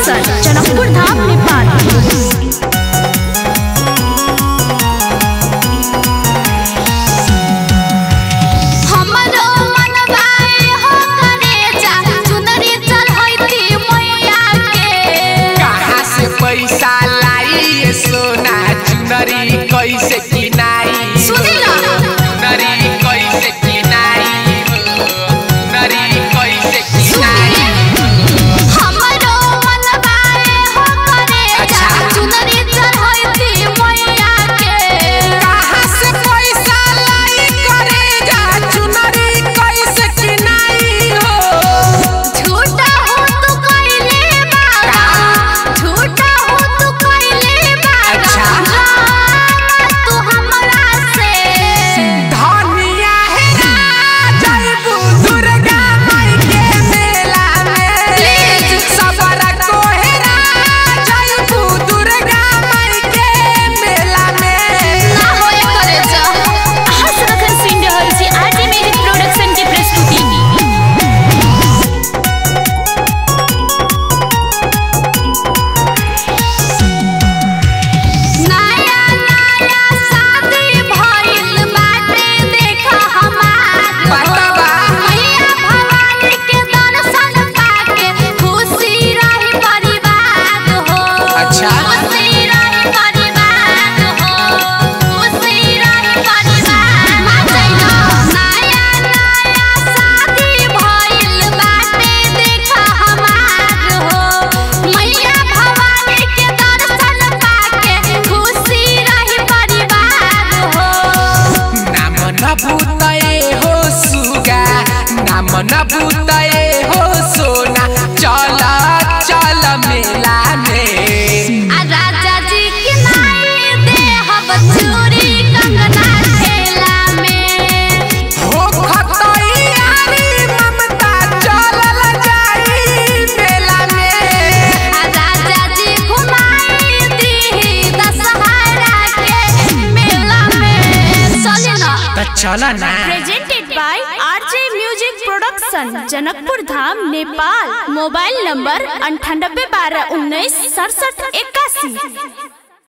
Production Janakpur Dham Nepal हमरो मनवाए हो करे जा चुनरी चढ़ैती मैया के कहाँ से पैसा लाई ये सोना चुनरी कैसे किनाई सुनी ना। चुनरी कैसे किनाई चुनरी कैसे किनाई हमरो मनवाए हो करे जा अच्छा। चुनरी चढ़ैती मैया के कहाँ से पैसा लाई करे जा चुनरी कैसे किनाई हो झूठा हो तू कइले बाबा झूठा हो तू कइले बाबा अच्छा। तू हमरा से धनिया है जयबू दुर्गा माई के मेला में सबरा को हेरा जयबू दुर्गा माई के मेला में ना होए करे जा हर्ष रखन सिंह रहल छी आरजे मेरी प्रोडक्शन के प्रस्तुति नया नया शादी भइल बाटे देखा हमार बतावा। मैया भवानी के दर्शन पाके खुशी रही परिवार हो अच्छा। खुशी रही परिवार हो खुशी रही परिवार नया नया शादी भइल बाटे देखा हमार हो मैया भवानी के दर्शन पाके खुशी रही परिवार हो नाम न भूतए हो सुगा नाम न भूतए हो सोना चल चल मेला में आ राजा जी के नाई दे हब चूड़ी कंगना ठेला में हो खतैयारी ममता चलल जाई मेला में आ राजा जी घुमाई दी दशहरा के मेला में चले ना त चल ना presented by RJ music production Janakpur Dham Nepal mobile number अंठानबे बारह उन्नीस सड़सठ इक्यासी